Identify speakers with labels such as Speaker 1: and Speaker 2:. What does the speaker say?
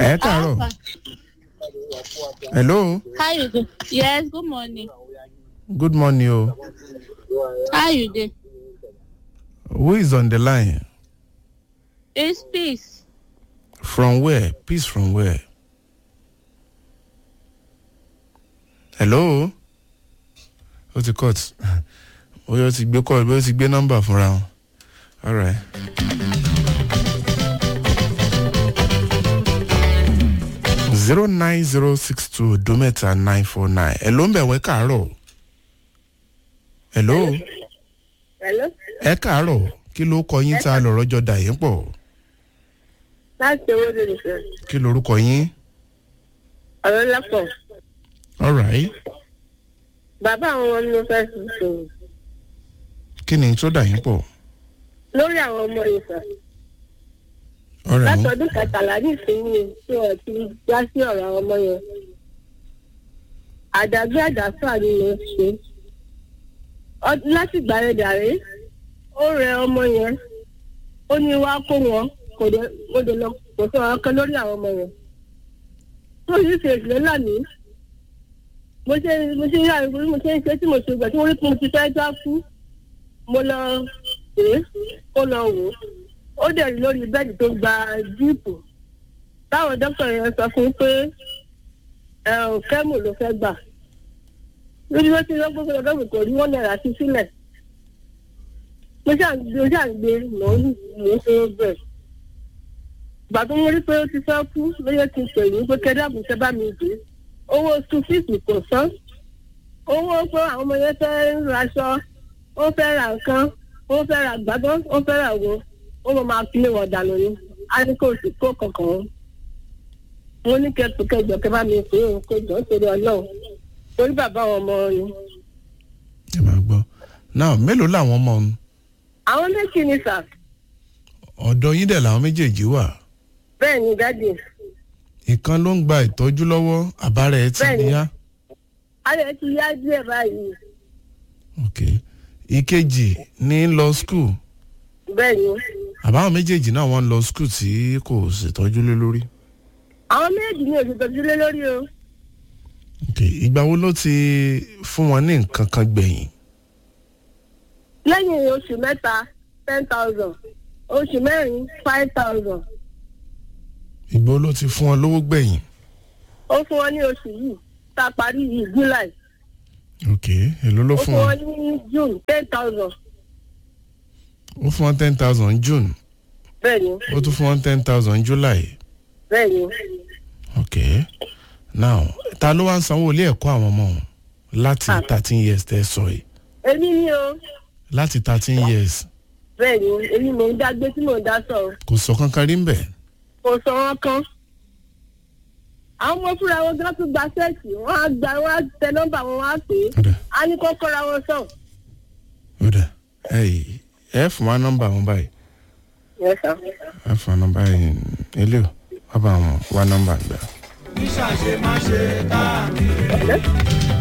Speaker 1: ẹ káàárọ̀ hello
Speaker 2: How you do? Yes, good morning.
Speaker 1: good morning o
Speaker 2: How you do?
Speaker 1: who is on the line
Speaker 2: It's peace.
Speaker 1: from where peace from where hello ó ti cut bóyá ó ti gbé call bóyá ó ti gbé nọ́mbà fúnra wọn alright. zero nine zero six two dometa nine four nine ẹ ló ń bẹ̀ wẹ́ káàárọ̀ hello
Speaker 3: Hello?
Speaker 1: ẹ káàárọ̀ kí ló kọ yín tá a lọ̀rọ̀ jọ dà yín pọ̀
Speaker 3: láti owó lè nìkan
Speaker 1: kí lorúkọ yín
Speaker 3: ọ̀rọ̀ lápọ̀
Speaker 1: alright
Speaker 3: bàbá àwọn ọmọ mi ló fẹ́ sùn sùn
Speaker 1: kí ni tó dà yín pọ̀
Speaker 3: lórí àwọn ọmọ yìí sà
Speaker 1: ọ̀rẹ́ mú
Speaker 3: látọdún kẹtàlá nísìnyí tí wọn ti já sí ọ̀rọ̀ àwọn ọmọ yẹn àdàgbé àdàfà ni mo ṣe Ọ- láti gbà yẹn dàrí ó rẹ ọmọ yẹn ó ní wá kó wọn kò dé mo dé lọ kò sọ ọ̀rọ̀ kan lórí àwọn ọmọ yẹn tó yìí ṣe ìṣẹ̀lẹ̀ lánàá mo ṣe mo ṣe yára ìwé mo ṣe ń ṣe tí mo ṣe gbà tí mo rí pé mo ti fẹ́ já kú mo lọ pè é kó lọ wò ó ó dẹ̀ rí lórí bẹ́ẹ̀dì tó gba jíìpù táwọn dókítà yẹn sọ fún un pé ẹ ò kẹ́mù ló fẹ́ gbà lórí ló ti lọ gbogbo ọ̀dọ́ mi kò rí wọ́n náírà sí sílẹ̀ mo ṣàǹgbé mo ṣàǹgbé mò ń mò ń ṣe bẹ́ẹ̀ ìgbà tó mo rí pé ó ti fẹ́ kú lóye ti pè mí pé kẹ́dàbù ṣe bá mi dé owó school fees kò san owó pé àwọn ọmọ yẹn fẹ́ raṣọ ó fẹ́ ra nǹkan ó fẹ́ ra gbàgbọ́ ó fẹ́ ra wo ó mọ máa fi lé wọn dànù ni a ní kó sì kó kankan wọn. mo ní kẹtù kẹjọ kẹ bá mi pè é kó jọ nítorí ọlọ́run torí bàbá àwọn ọmọ ni.
Speaker 1: ẹ máa gbọ́ náà mélòó làwọn ọmọ ọ̀hún
Speaker 3: àwọn méjì ni sà
Speaker 1: ọ̀dọ̀ yín dẹ̀ làwọn méjèèjì wà
Speaker 3: bẹ́ẹ̀ ni dádì
Speaker 1: ìkan ló ń gba ìtọ́jú lọ́wọ́ àbára ẹ̀ ti
Speaker 3: Bẹ́ẹ̀ni.
Speaker 1: níyà
Speaker 3: ayọ̀ ti yá díẹ̀ báyìí
Speaker 1: ok ìkejì ní lọ skul
Speaker 3: bẹ́ẹ̀ ni
Speaker 1: àbáwọn méjèèjì náà wọ́n lọ skul tí kò ṣètọ́jú lé lórí
Speaker 3: àwọn méjì ni òṣètọ́jú lé lórí o
Speaker 1: ok ìgbà wo ló ti fún wọn ní nǹkan kan gbẹ̀yìn
Speaker 3: lẹ́yìn oṣù mẹ́ta ten thousand oṣù mẹ́rin five thousand
Speaker 1: ìgbà wo ló ti fún wọn lówó gbẹ̀yìn
Speaker 3: ó fún wọn ní oṣù yìí tá a parí yìí july
Speaker 1: ok èló ló
Speaker 3: ó
Speaker 1: fún
Speaker 3: fún
Speaker 1: wọn
Speaker 3: wọn ní june ten thousand
Speaker 1: ó fún wọn ten thousand june
Speaker 3: bẹ́ẹ̀ ni
Speaker 1: ó tún fún wọn ten thousand july
Speaker 3: bẹ́ẹ̀ ni
Speaker 1: ok now ta ló wá ń sanwó ilé ẹ̀kọ́ àwọn ọmọ wọn láti
Speaker 3: Ah.
Speaker 1: thirteen years tẹ́ ẹ sọ yìí
Speaker 3: èmi ni o
Speaker 1: láti thirteen years
Speaker 3: bẹ́ẹ̀ ni èmi mò ń dá gbé tí mò ń dá sọ
Speaker 1: kò sọ kankan rí ń bẹ̀
Speaker 3: kò sọ wọn kan àwọn ọmọ fúnra wọn gán tún gba sẹ́ẹ̀tì wọ́n á gba wọ́n á tẹ nọ́mbà wọn wọ́n á pè é
Speaker 1: ọ̀dà
Speaker 3: á ní kó kọ́ra wọn sàn.
Speaker 1: ọ̀dà ẹ̀ ẹ̀ fún wa nọ́mbà wọn báyìí
Speaker 3: Yes, sir.
Speaker 1: ẹ̀ fún wa nọ́mbà yìí ilé o wọ́n bá wọn wá nọ́mbà gbà.
Speaker 3: Hello?